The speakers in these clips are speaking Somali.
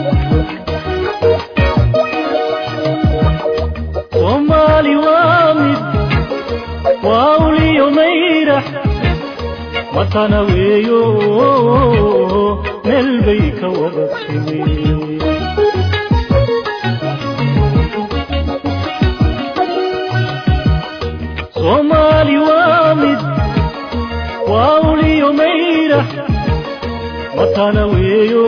soomaali waa mid waa uliyo mayrax matana weeyo meel bay ka wada timi soomaali waa mid waa uliyo mayrax matana weeyo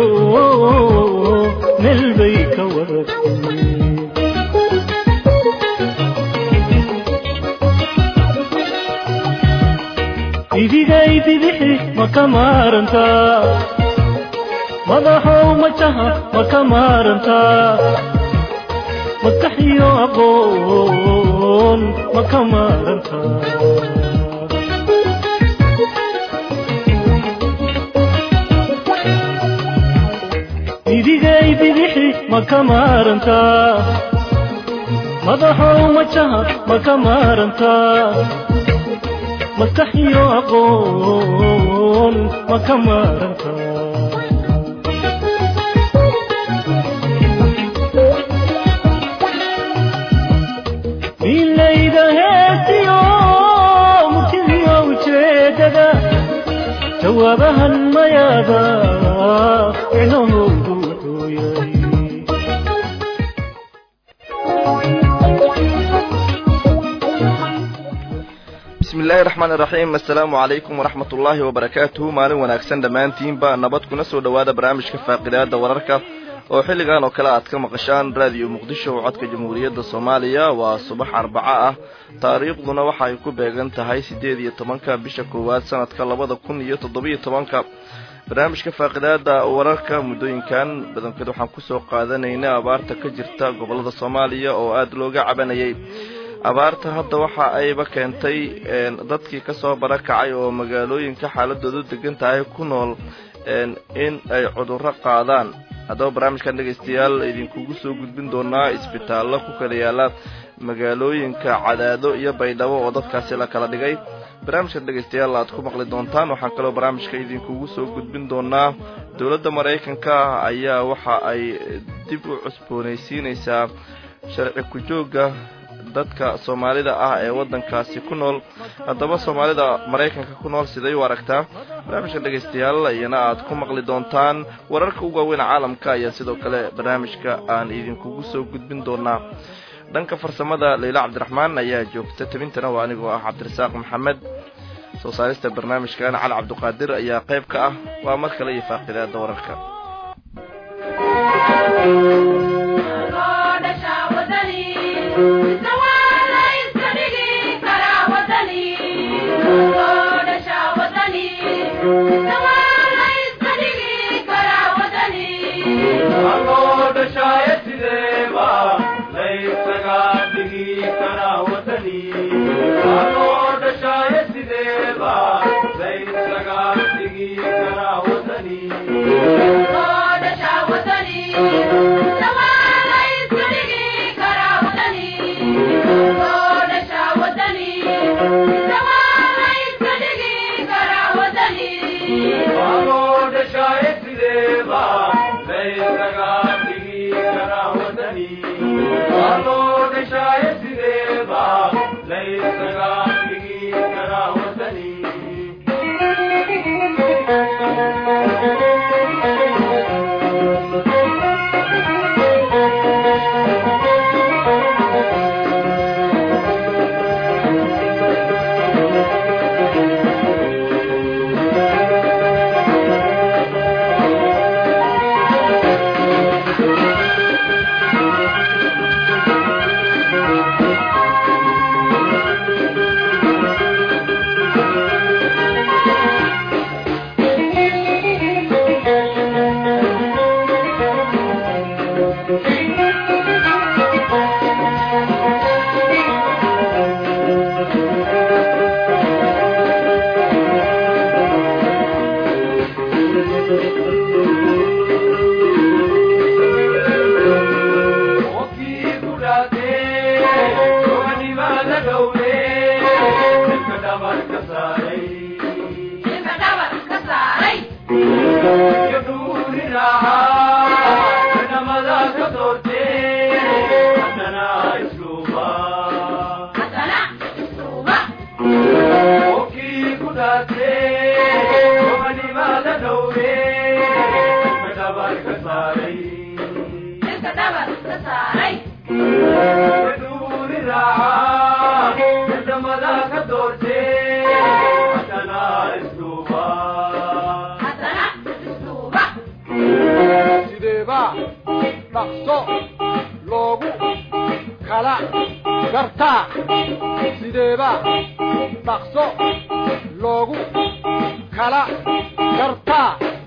meel bay ka wada timi idigay bidixi ma ka maarantaa madaxow majaha ma ka maarantaa maskaxiyo aqoon ma ka maarantaa idigay bidixi ma ka maarantaa madaxow majaha ma ka maarantaa maskaxiyo aqoon ma ka maaranta milayda heestiyo murtidiyo ujeedada jawaabahan mayaada micnahoodu wuxuu yahay bismi illaahi raxmaan iraxiim assalaamu calaykum waraxmat ullaahi wabarakaatuhu maalin wanaagsan dhammaantiinba nabad kuna soo dhowaada barnaamijka faaqidaada wararka oo xilligan oo kale aad ka maqashaan raadiyo muqdisho oo codka jamhuuriyadda soomaaliya waa subax arbaco ah taariikhduna waxa ay ku beegan tahay siddeed iyo tobanka bisha koowaad sanadka labada kun iyo toddobiyo tobanka barnaamijka faaqidaada wararka muddooyinkan badankeed waxaan kusoo qaadanaynay abaarta ka jirta gobollada soomaaliya oo aada looga cabanayay abaarta hadda waxa ayba keentay dadkii kasoo barakacay oo magaalooyinka xaaladoodu degan tahay ku nool in ay cudurro qaadaan haddaba barnaamijkan dhegaystayaal idinkugu soo gudbin doonaa isbitaallo ku kala yaala magaalooyinka cadaado iyo baydhabo oo dadkaasi la kala dhigay barnaamijkan dhegaystayaal aad ku maqli doontaan waxaan kaloo barnaamijka idinkugu soo gudbin doonaa dowladda maraykanka ayaa waxa ay dib u cusboonaysiinaysaa sharci ku-joogga dadka soomaalida ah ee waddankaasi ku nool haddaba soomaalida maraykanka ku nool siday u aragtaa barnaamijka dhegaystayaal iyana aad ku maqli doontaan wararka ugu waaweyn caalamka ayaa sidoo kale barnaamijka aan idinkugu soo gudbin doonaa dhanka farsamada leyla cabdiraxmaan ayaa joogta tabintana waa anigoo ah cabdirasaaq maxamed soo saarista barnaamijkan cali cabdiqaadir ayaa qayb ka ah waa mar kale iyo faaqidaada wararka Thank you. sideebaa dhaqso loogu kala gartaa sideebaa dhaqso loogu kala gartaa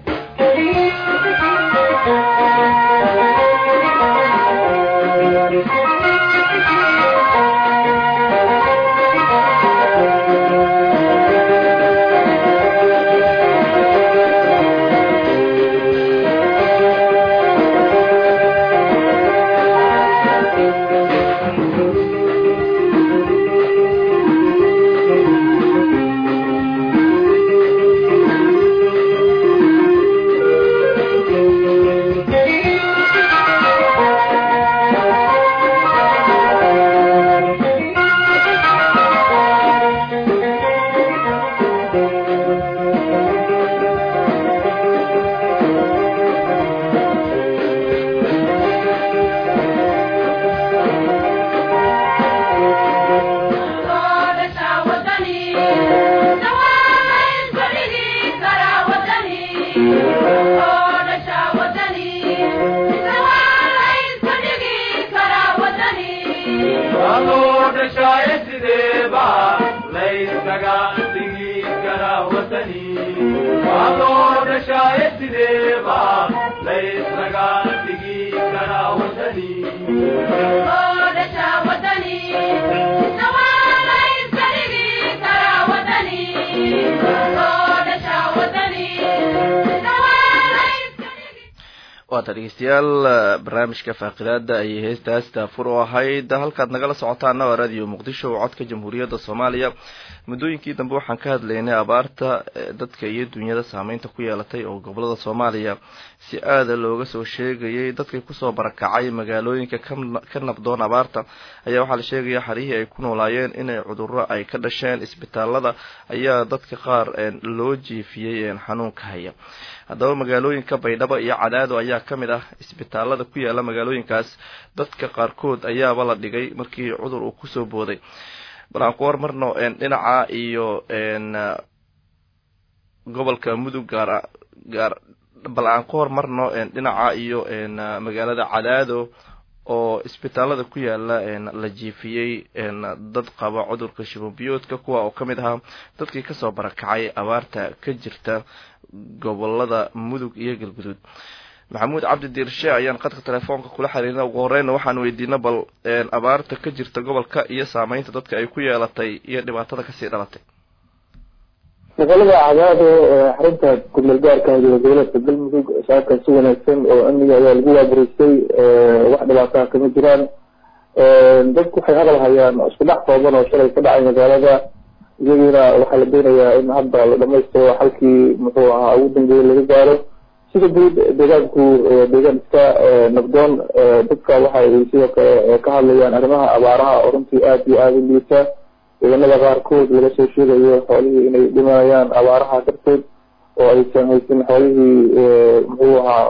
waata dhegeystayaal barnaamijka faaqidaada ayay heestaas daafur u ahayd halkaad nagala socotaana waa radio muqdisho oo codka jamhuuriyadda soomaaliya muddooyinkii dambe waxaan ka hadlaynay abaarta dadka iyo dunyada saameynta ku yeelatay oo gobolada soomaaliya si aada looga soo sheegayay dadkay kusoo barakacay magaalooyinka ka nabdoon abaarta ayaa waxaa la sheegaya xarihii ay ku noolaayeen inay cuduro ay ka dhasheen isbitaalada ayaa dadka qaar loo jiifiyey xanuunka haya haddaba magaalooyinka baydhabo iyo cadaado ayaa ka mid ah isbitaalada ku yaala magaalooyinkaas dadka qaarkood ayaaba la dhigay markii cudur uu kusoo booday bal aan ku hormarno dhinaca iyo gobolka mudug gaar gaar bal aan ku hormarno dhinaca iyo magaalada cadaado oo isbitaalada ku yaala la jiifiyey dad qaba cudurka shibobiyoodka kuwa oo ka mid ahaa dadkii kasoo barakacay abaarta ka jirta gobolada mudug iyo galguduud maxamuud cabdi diirshe ayaan qadka telefoonka kula xiriirna ugu horeyna waxaan weydiina bal abaarta ka jirta gobolka iyo saameynta dadka ay ku yeelatay iyo dhibaatada kasii dhalatay magaalada cadaado xarunta gudmeel gaarka goboleedka galmudug shacabka si wanaagsan oo amniga ayaa lagu waabaraysay wax dhibaataha kama jiraan dadku waxay hadal hayaan isku dhex kooban oo shalay ka dhacay magaalada iyagiina waxaa la doonayaa in hadda la dhamaystiro halkii muxuu ahaa ugu dambeeyey laga gaaro sida guud deegaanku deegaan iska nabdoon dadka waxa ay sidoo kale ka hadlayaan arrimaha abaaraha oo runtii aada iyo aada u liita deegaanada qaarkood laga soo sheegayo xoolihii inay dhimanayaan abaaraha darteed oo aysan haysan xoolihii muxuu ahaa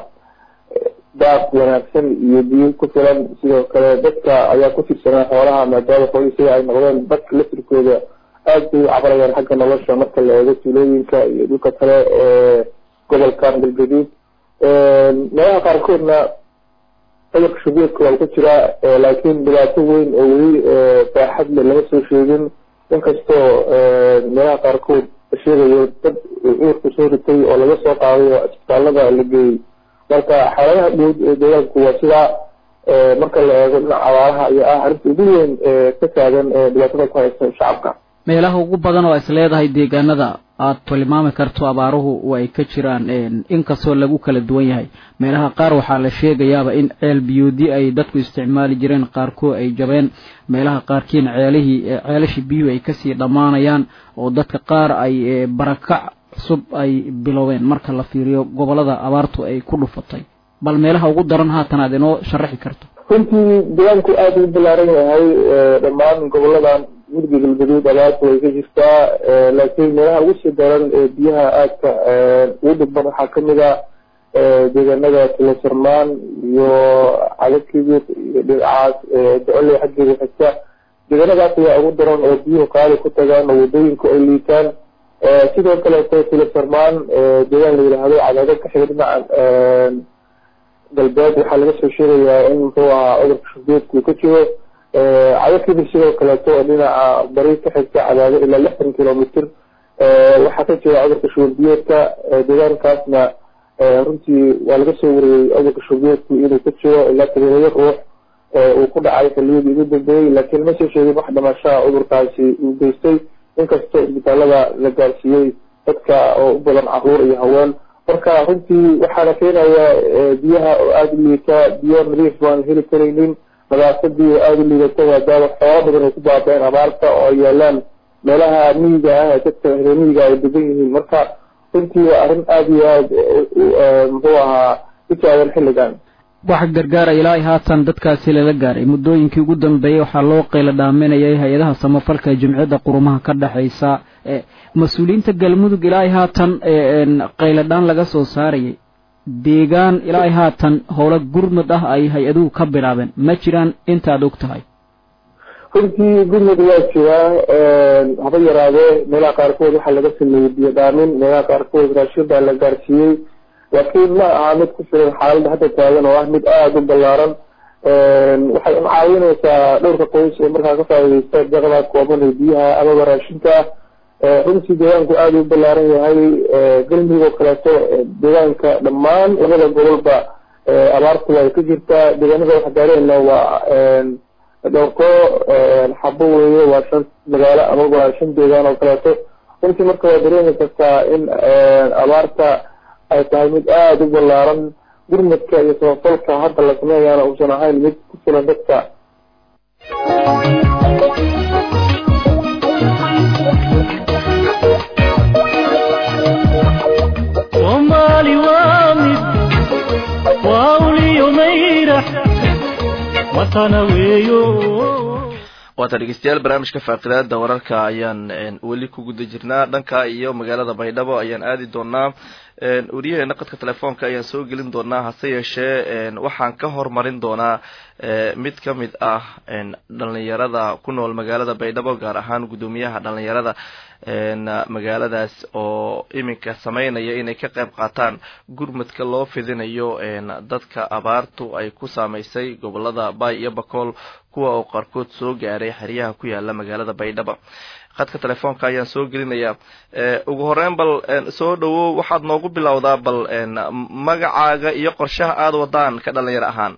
daaq wanaagsan iyo biyo ku filan sidoo kale dadka ayaa ku tirsanaa xoolaha maadaama xoolihii sida ay noqdeen dadka laftirkooda aada bay u cabarayaan xagga nolosha marka la eego tuulooyinka iyo dhulka kale ee gobolkan galgaduud meelaha qaarkoodna cudurka shubeedka waa ku jiraa laakiin dhibaato weyn oo weli baaxad le lama soo sheegin inkastoo meelaha qaarkood la sheegayo dad cudurku soo ritay oo laga soo qaaday oo isbitaalada la geeyey marka xaaladaha guud ee deegaanku waa sidaa marka la eego dhinaca abaaraha iyo ah arrinta ugu weyn ka taagan dhibaatada ku haysta shacabka meelaha ugu badan oo is leedahay deegaanada aad tilmaami karto abaaruhu ay ka jiraan inkastoo lagu kala duwan yahay meelaha qaar waxaa la sheegayaaba in ceel biyoodi ay dadku isticmaali jireen qaarkood ay jabeen meelaha qaarkiin ceelihii ceelashii biyuhu ay kasii dhammaanayaan oo dadka qaar ay barakac cusub ay biloween marka la fiiriyo gobolada abaartu ay ku dhufatay bal meelaha ugu daran haatan aad inoo sharaxi karto runtii deegaanku aada u balaaran yahay dhammaan goboladan mudug galgaduud abaartu way ka jirtaa laakiin meelaha ugu sii daran ee biyaha aadka ugu dhibban waxaa kamid a deegaanada tilasarmaan iyo cadakibir iyo dhinacaas docoley xaggeeda xigta deegaanadaas ayaa ugu daran oo biyuhu qaali ku tagaan oo wadooyinku ay liitaan sidoo kaleeto tilasarmaan deegaan la yidhaahdo cadaadad ka xiga dhinaca galbeed waxaa laga soo sheegayaa in muxuu ahaa cudurka shubeedku ka jiro cadakibir sidoo kaleeto oo dhinaca bari ka xigta cadaado ilaa lixdan kilomitr waxaa ka jira cudurka shuurbiyoodka deegaankaasna runtii waa laga soo wariyey cudurka shuurbiyoodku inuu ka jiro ilaa todobaya ruux uu ku dhacay xiliyadii ugu dambeeyey laakiin ma soo sheegin wax dhamashaha cudurkaasi uu geystay inkastoo isbitaalada la gaarsiiyey dadka oo u badan caruur iyo haween marka runtii waxaana keenaya biyaha oo aada u liita biyo nadiif baan heli karaynin nadaafadii oo aada u liidato maadaama xoolo badan ay ku baabeen abaarta oo ay yaalaan meelaha miyiga ah ee dadka reer miyiga ay degan yihiin marka runtii waa arrin aada iyo aada muxuu ahaa u taagan xilligan wax gargaara ilaa haatan dadkaasi lala gaaray muddooyinkii ugu dambeeyey waxaa loo qeyla dhaaminayay hay-adaha samafalka ee jumciyadda qurumaha ka dhexaysa mas-uuliyiinta galmudug ilaa haatan qayladhaan laga soo saarayay deegaan ilaa haatan howlo gurmud ah ay hay-aduhu ka bilaabeen ma jiraan intaad og tahay runtii gurmud waa jiraa haba yaraadee meelaha qaarkood waxaa laga sameeyey biyo dhaamin meelaha qaarkood raashin baa la gaarsiiyey laakiin ma aha mid ku filan xaaladda hadda taagan oo ah mid aada u ballaaran waxay un caawineysaa dhowrka qoys ee markaa ka faaideysta daqda kooban ee biyaha amaba raashinka runtii deegaanku aada u ballaaran yahay galmudug oo kaleeto deegaanka dhammaan labada gobolba abaartu ay ka jirtaa deegaanada wax gaareenna waa dhowrko xabo weeye waa shan magaalo amaba shan deegaan oo kaleeto runtii marka waa dareemi kartaa in abaarta ay tahay mid aada u ballaaran gurmadka iyo samafalka hadda la sameeyaana uusan ahayn mid ku filan dadka soomaali waa mid waa uliyo mayrax watana weeyo waata dhegeystayaal barnaamijka faaqidaada wararka ayaan weli ku guda jirnaa dhanka iyo magaalada baydhabo ayaan aadi doonaa wariyaheena qadka telefoonka ayaan soo gelin doonaa hase yeeshee waxaan ka hormarin doonaa mid ka mid ah dhalinyarada ku nool magaalada baydhabo gaar ahaan guddoomiyaha dhalinyarada magaaladaas oo iminka sameynaya inay ka qayb qaataan gurmadka loo fidinayo dadka abaartu ay ku saameysay gobolada bay iyo bakool kuwa oo qaarkood soo gaaray xeryaha ku yaala magaalada baydhabo khadka telefoonka ayaan soo gelinayaa ugu horeyn bal soo dhawow waxaad noogu bilowdaa bal magacaaga iyo qorshaha aada wadaan ka dhalinyaro ahaan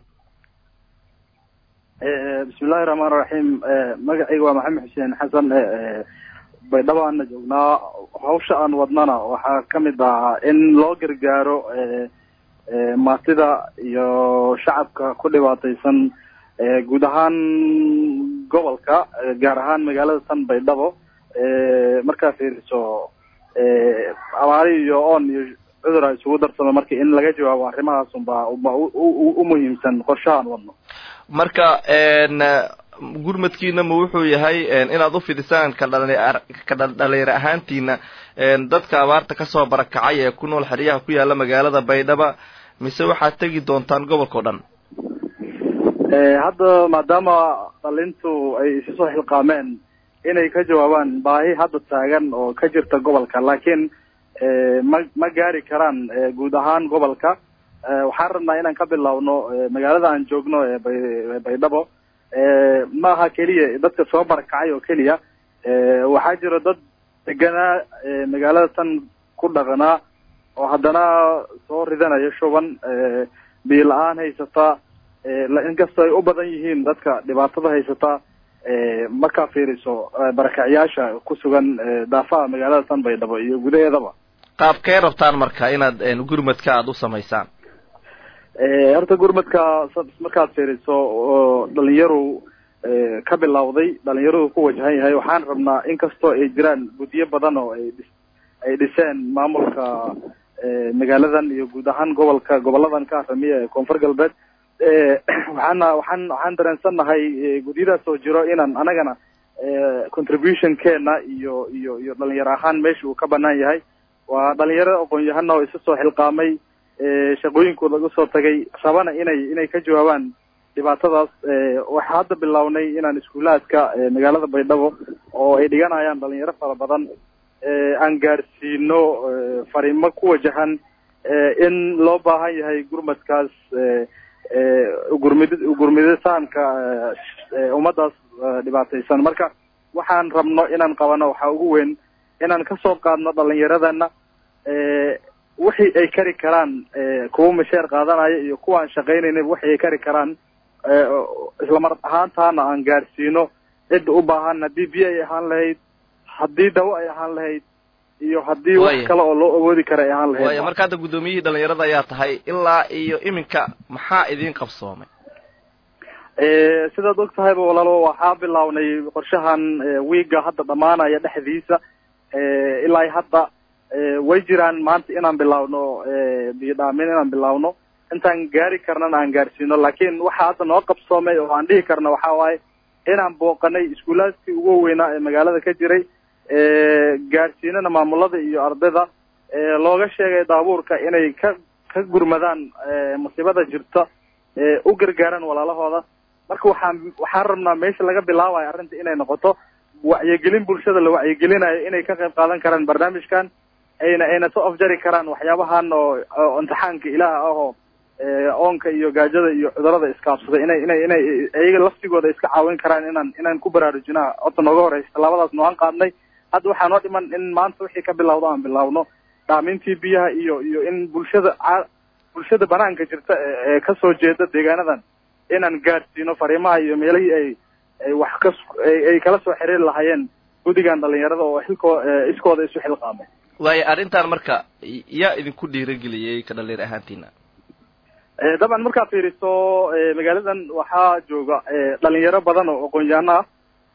bismillahi raxmaan raxiim magacayga waa maxamed xuseen xasan baydhabo aana joognaa hawsha aan wadnana waxaa kamid ahaa in loo gargaaro maatida iyo shacabka ku dhibaataysan guud ahaan gobolka gaar ahaan magaalada tan baydhabo markaa fiiriso abaari iyo oon iyo cudura isugu darsamo marka in laga jawaabo arrimahaas unbaa u muhiimsan qorshahaan wadno marka gurmadkiina ma wuxuu yahay inaad ufidisaan ka ka dhalinyaro ahaantiina dadka abaarta kasoo barakacay ee ku nool xeryaha ku yaala magaalada baydhaba mise waxaad tegi doontaan gobolka o dhan hadda maadaama dhalintu ay isu soo xilqaameen inay ka jawaabaan baahi hadda taagan oo ka jirta gobolka laakiin ma ma gaari karaan guud ahaan gobolka waxaan rabnaa inaan ka bilowno magaalada aan joogno ee bay baydhabo ma aha keliya dadka soo barakacay oo keliya waxaa jira dad deganaa magaalada tan ku dhaqanaa oo haddana soo ridanaya shuban biyo la-aan haysata inkastoo ay u badan yihiin dadka dhibaatada haysata markaa fiiriso barakacyaasha ku sugan daafaha magaalada tan baydhabo iyo gudaheedaba qaabkee rabtaan marka inaad gurmadka aada u samaysaan horta gurmadka markaad fiiriso oo dhalinyaru ka bilowday dhalinyaradu ku wajahan yahay waxaan rabnaa inkastoo ay jiraan guddiyo badan oo ay ay dhiseen maamulka magaaladan iyo guud ahaan gobolka goboladan ka haramiya ee koonfur galbeed waxaana waxaan waxaan dareensannahay gudyadaas oo jiro inaan anagana contribution keena iyo iyo iyo dhalinyaro ahaan meesha uu ka banaan yahay waa dhalinyaro aqoon-yahana oo isu soo xilqaamay shaqooyinkooda usoo tagay rabana inay inay ka jawaabaan dhibaatadaas waxaa hadda bilownay inaan iskuulaadka magaalada baydhabo oo ay dhiganayaan dhalinyaro fara badan aan gaadhsiino fariimo ku wajahan in loo baahan yahay gurmadkaas gurmid gurmiditaanka ummaddaas dhibaataysan marka waxaan rabno inaan qabano waxaa ugu weyn inaan kasoo qaadno dhalinyaradana wixii ay kari karaan kuwa masheer qaadanaya iyo kuwaan shaqaynaynin wixii ay kari karaan islamar ahaantaana aan gaadhsiino cidda u baahan haddii biyo ay ahaan lahayd haddii dawo ay ahaan lahayd iyo haddii wax kale oo loo awoodi kara ay ahaan lahayd waaya marka hadda guddoomiyihii dhalinyarada ayaa tahay ilaa iyo iminka maxaa idiin qabsoomay sidaad og tahayba walaalo waxaa bilownay qorshahan wiiga hadda dhamaanaya dhexdiisa ilaa hadda way jiraan maanta inaan bilaawno biyo dhaamin inaan bilaawno intaan gaari karnana aan gaarsiino laakiin waxaa hadda noo qabsoomay oo aan dhihi karna waxa waaye inaan booqanay iskuulaadkii ugu weynaa ee magaalada ka jiray gaadhsiinana maamulada iyo ardayda looga sheegay daabuurka inay ka ka gurmadaan musiibada jirta u gargaaraan walaalahooda marka waxaan waxaan rabnaa meesha laga bilaabayo arrinta inay noqoto wacyigelin bulshada la wacyigelinayo inay ka qayb qaadan karaan barnaamijkan ayna ayna soo afjari karaan waxyaabahan oo oo imtixaanka ilaah ah oo oonka iyo gaajada iyo cudurada iskaabsada inay inay inay iyaga laftigooda iska caawin karaan inaan inaan ku baraarujinaa horta nooga horeysa tallaabadaas nooan qaadnay hadda waxaa noo dhiman in maanta wixii ka bilawdo aan bilawno dhaamintii biyaha iyo iyo in bulshada bulshada banaanka jirta ee kasoo jeeda deegaanadan inaan gaadhsiino fariimaha iyo meelihii ay ay wax ka ay kala soo xiriiri lahaayeen guddigan dhalinyarada oo xilkoo iskooda isu xilqaamay waayo arrintan marka yaa idinku dhiirageliyey ka dhalinyar ahaantiina dabcan markaad fiiriso magaaladan waxaa jooga dhalinyaro badan oo aqoon-yahano ah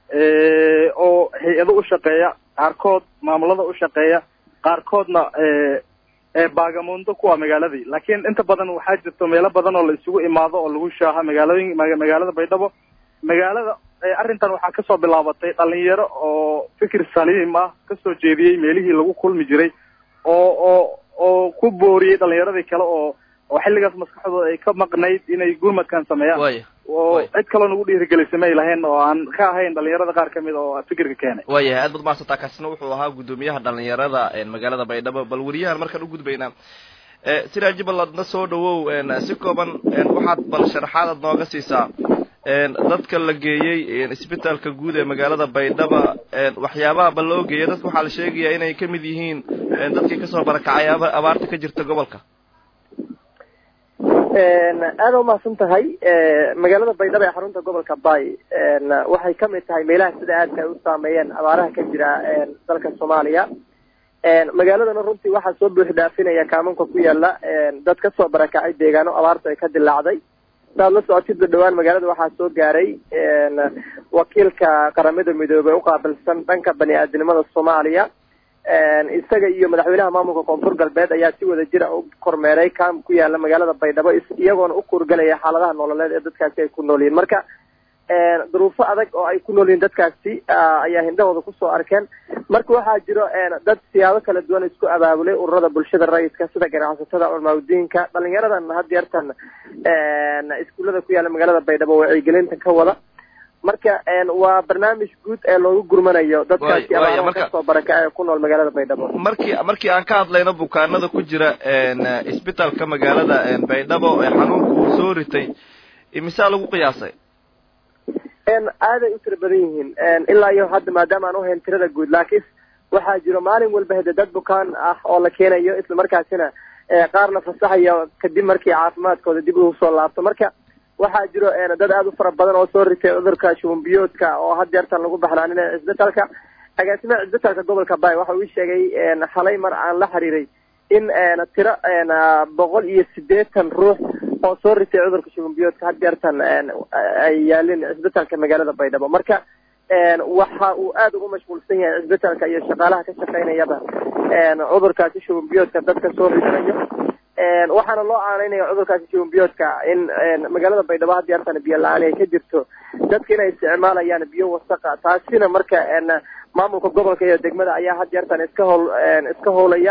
oo hay-ado u shaqeeya qaarkood maamulada u shaqeeya qaarkoodna baagamundo kuwa magaaladii laakiin inta badan waxaa jirto meelo badan oo la isugu imaado oo lagu shaaha magaalooyin magaalada baydhabo magaalada arrintan waxaa kasoo bilaabatay dhalinyaro oo fikir saliim ah kasoo jeediyey meelihii lagu kulmi jiray oo oo oo ku booriyey dhalinyaradii kale oo oo xilligaas maskaxdooda ay ka maqnayd inay gurmadkan sameeyaan waya oo cid kaloo nagu dhiirigelisay may lahayn oo aan ka ahayn dhalinyarada qaar kamid oo fikirka keenay waayahay aad baad mahadsantaa kaasina wuxuu ahaa guddoomiyaha dhalinyarada magaalada baydhabo bal weriyahan markaan ugudbaynaa siraaji balladna soo dhawow si kooban waxaad bal sharaxaadaad nooga siisaa dadka la geeyey isbitaalka guud ee magaalada baydhaba waxyaabaha bal loo geeyay dadka waxaa la sheegayaa inay kamid yihiin dadkii kasoo barakacay abaarta ka jirta gobolka aada umahadsan tahay magaalada baydhabo ee xarunta gobolka bay waxay kamid tahay meelaha sida aadka ay u saameeyeen abaaraha ka jira dalka soomaaliya magaaladana runtii waxaa soo buux dhaafinaya kaamanka ku yaala dad kasoo barakacay deegaano abaarta ay ka dilaacday saad la socotidba dhawaan magaalada waxaa soo gaaray wakiilka qaramada midoobey uqaabilsan dhanka bani aadinimada soomaaliya isaga iyo madaxweynaha maamulka koonfur galbeed ayaa si wada jira u kormeeray kaam ku yaala magaalada baydhabo iyagoona u kuurgalaya xaaladaha nololeed ee dadkaasi ay ku nool yihiin marka duruufo adag oo ay ku nool yihiin dadkaasi ayaa hindhahooda kusoo arkeen marka waxaa jiro dad siyaabo kala duwan isku abaabulay ururada bulshada rayidka sida ganacsatada culmaaudiinka dhalinyaradan hadyeertan iskuullada ku yaala magaalada baydhabo wacyigelinta ka wada marka waa barnaamij guud ee loogu gurmanayo dadkaasi abaaraha kasoo barakacay ee ku nool magaalada baydhabo markii markii aan ka hadlayno bukaanada ku jira isbitaalka magaalada baydhabo ee xanuunka uu soo ritay imisaa lagu qiyaasay aaday u tira badan yihiin ilaa iyo hadda maadaama aan uhayn tirada guud laakiin waxaa jiro maalin walba hede dad bukaan ah oo la keenayo isla markaasina qaar la fasaxayo kadib markii caafimaadkooda dib ugu soo laabto marka waxaa jiro dad aada u fara badan oo soo ritay cudurka shubanbiyoodka oo had jeertan lagu baxnaaninaya cisbitaalka agaasimaha cisbitaalka gobolka bay waxa uu sheegay xalay mar aan la xiriiray in tiro boqol iyo sideetan ruux oo soo ritay cudurka shubanbiyoodka had jeertan ay yaalin cisbitaalka magaalada baydhabo marka waxa uu aada ugu mashquulsan yahay cisbitaalka iyo shaqaalaha ka shaqaynayaba cudurkaasi shubanbiyoodka dadka soo ritanayo waxaana loo aanaynaya cudurkaasi shubanbiyoodka in magaalada baydhabo had jeertan biyo la-aan ay ka jirto dadka inay isticmaalayaan biyo wasaqa taasina marka maamulka gobolka iyo degmada ayaa had jeertan iska howl iska howlaya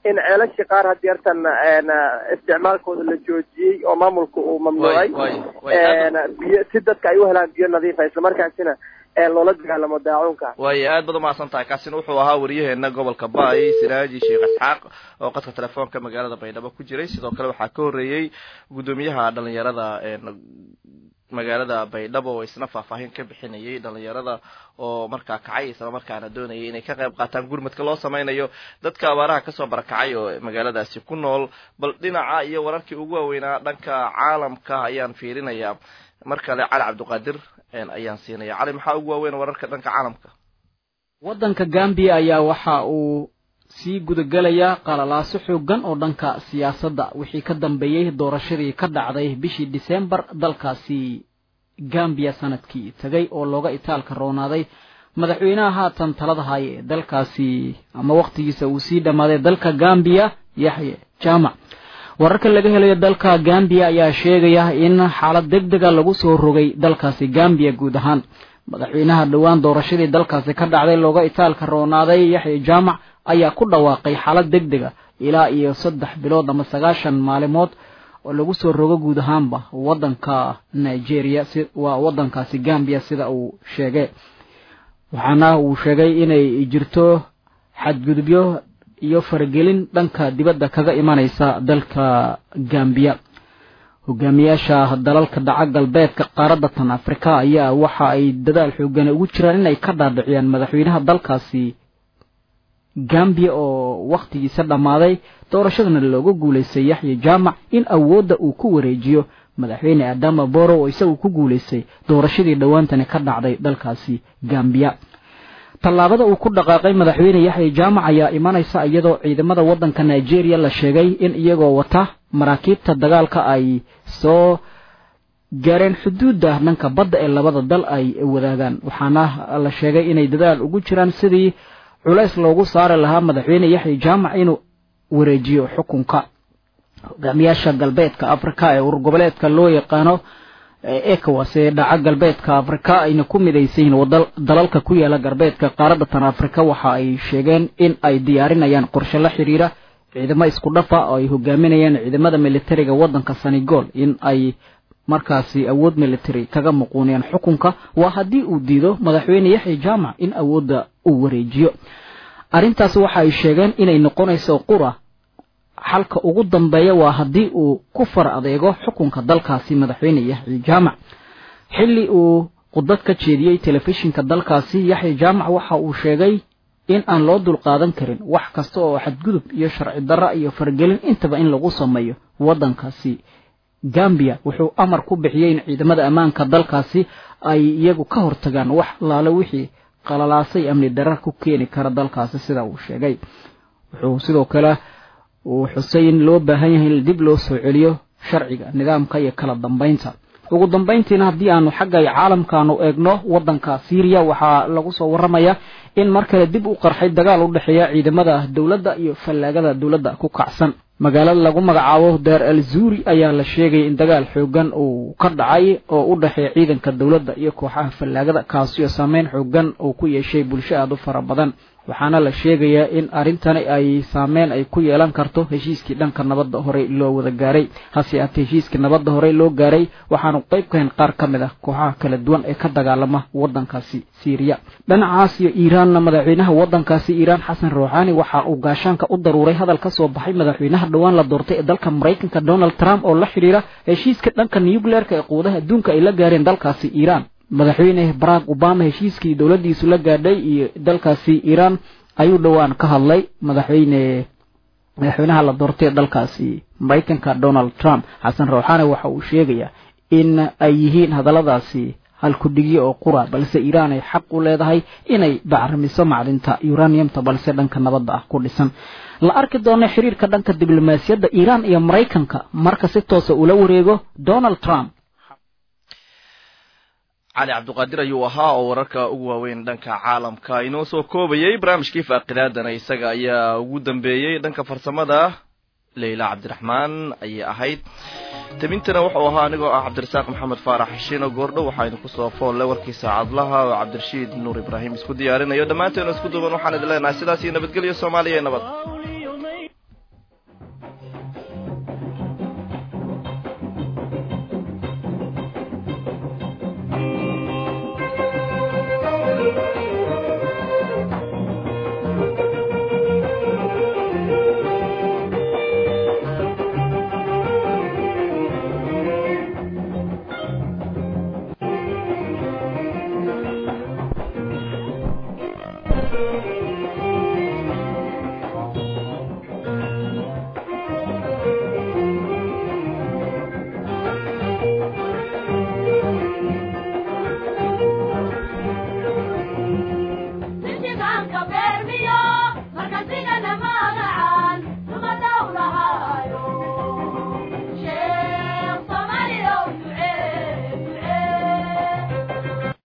in ceelashii qaar haddii artan isticmaalkooda la joojiyey oo maamulka uu mamnuucay biyo si dadka ay u helaan biyo nadiifa islamarkaasina loola dagaalamo daacuunka waayo aad baad umahadsan tahay kaasina wuxuu ahaa wariyaheena gobolka baay siraaji sheekh isxaaq oo qadka telefoonka magaalada baydhabo ku jiray sidoo kale waxaa ka horreeyey guddoomiyaha dhalinyarada magaalada baydhabo oo isna faahfaahin ka bixinayay dhalinyarada oo markaa kacay isla markaana doonayay inay ka qayb qaataan gurmadka loo sameynayo dadka abaaraha kasoo barakacay oo magaaladaasi ku nool bal dhinaca iyo wararkii ugu waaweynaa dhanka caalamka ayaan fiirinayaa mar kale cali cabdiqaadir ayaan siinaya cali maxaa ugu waaweyn wararka dhanka caalamka waddanka gambiya ayaa waxa uu sii gudagelayaa qalalaaso xoogan oo dhanka siyaasadda wixii ka dambeeyey doorashadii ka dhacday bishii disembar dalkaasi gambiya sanadkii tegay oo looga itaalka roonaaday madaxweynaha haatan talada haya ee dalkaasi ama wakhtigiisa uu sii dhammaaday dalka gambiya yaxye jaamac wararka laga helayo dalka gambiya ayaa sheegaya in xaalad deg dega lagu soo rogay dalkaasi gambiya guud ahaan madaxweynaha dhowaan doorashadii dalkaasi ka dhacday looga itaalka roonaaday yaxye jaamac ayaa ku dhawaaqay xaalad deg dega ilaa iyo saddex bilood ama sagaashan maalimood oo lagu soo rogo guud ahaanba waddanka nigeria si waa waddankaasi gambiya sida uu sheegay waxaana uu sheegay inay jirto xadgudubyo iyo faragelin dhanka dibadda kaga imanaysa dalka gambiya hogaamiyaasha dalalka dhaca galbeedka qaaradda tan afrika ayaa waxa ay dadaal xoogana ugu jiraan inay ka dhaadhiciyaan madaxweynaha dalkaasi gambiya oo wakhtigiisa dhammaaday doorashadana looga guulaystay yaxya jaamac in awoodda uu ku wareejiyo madaxweyne adama boro oo isagu ku guulaystay doorashadii dhowaantani ka dhacday dalkaasi gambiya tallaabada uu ku dhaqaaqay madaxweyne yaxya jaamac ayaa imanaysa iyadoo ciidamada waddanka nigeria la sheegay in iyagoo wata maraakiibta dagaalka ay soo gaareen xuduudda dhanka badda ee labada dal ay wadaagaan waxaana la sheegay inay dadaal ugu jiraan sidii culays loogu saari lahaa madaxweyne yaxya jaamac inuu wareejiyo xukunka hogaamiyaasha galbeedka afrika ee urur goboleedka loo yaqaano ecowas ee dhaca galbeedka afrika ayna ku midaysan yihiin dalalka ku yaala galbeedka qaaradda tan afrika waxa ay sheegeen in ay diyaarinayaan qorshe la xiriira ciidamo isku dhafa oo ay hogaaminayaan ciidamada militariga waddanka senegal in ay markaasi awood military kaga muquuniyaan xukunka waa haddii uu diido madaxweyne yaxya jaamac in awoodda uu wareejiyo arrintaasi waxa ay sheegeen inay noqonayso qura xalka ugu dambeeya waa haddii uu ku far adeego xukunka dalkaasi madaxweyne yaxya jaamac xilli uu khudbad ka jeediyey telefishinka dalkaasi yaxya jaamac waxa uu sheegay in aan loo dulqaadan karin wax kasta oo xadgudub iyo sharci darra iyo fargelin intaba in lagu sameeyo waddankaasi gambiya wuxuu amar ku bixiyey in ciidamada ammaanka dalkaasi ay iyagu ka hortagaan wax laale wixii qalalaasay amni darar ku keeni kara dalkaasi sida uu sheegay wuxuu sidoo kale uu xusay in loo baahan yahay in dib loo soo celiyo sharciga nidaamka iyo kala dambaynta ugu dambayntiina haddii aanu xagga caalamkaanu eegno waddanka syriya waxaa lagu soo warramaya in mar kale dib u qarxay dagaal u dhexeeya ciidamada dowladda iyo fallaagada dowladda ku kacsan magaalada lagu magacaabo daar al zuuri ayaa la sheegaya in dagaal xoogan uu ka dhacay oo u dhexeeya ciidanka dowladda iyo kooxaha fallaagada kaasioo saameyn xoogan uu ku yeeshay bulsho aada u fara badan waxaana la sheegayaa in arrintani ay saameyn ay ku yeelan karto heshiiskii dhanka nabadda horey loo wada gaaray hase aatee heshiiskii nabadda horey loo gaaray waxaanu qayb ka hayn qaar ka mid ah kooxaha kala duwan ee ka dagaalama waddankaasi syriya dhinacaas iyo iiraanna madaxweynaha waddankaasi iiraan xasan ruuxaani waxa uu gaashaanka u daruuray hadal ka soo baxay madaxweynaha dhowaan la doortay ee dalka maraykanka donald trump oo la xidhiira heshiiska dhanka nucleerka ee quudaha adduunka ay la gaareen dalkaasi iiraan madaxweyne barack obama heshiiskii dowladdiisu la gaadhay iyo dalkaasi iiraan ayuu dhowaan ka hadlay madaxweyne madaxweynaha la doortay ee dalkaasi maraykanka donald trump xasan rawxaane waxa uu sheegayaa in ay yihiin hadalladaasi halkudhigyo oo qura balse iiraan ay xaq u leedahay inay bacrimiso macdinta uraniumta balse dhanka nabadda ah ku dhisan la arki doono xiriirka dhanka diblomaasiyadda iiraan iyo maraykanka marka si toosa ula wareego donald trump cali cabdiqaadir ayuu ahaa oo wararka ugu waaweyn dhanka caalamka inoo soo koobayay barnaamijkii faaqidaadana isaga ayaa ugu dambeeyey dhanka farsamada leyla cabdiraxmaan ayay ahayd tabintana wuxuu ahaa anigoo ah cabdirasaaq maxamed faarax xishiino goordho waxaa idinku soo foolle warkii saacadlaha oo cabdirashiid nuur ibraahim isku diyaarinayo dhammaanteenu isku duuban waxaan idin leenahay sidaas iyo nabadgelyo soomaaliya ee nabad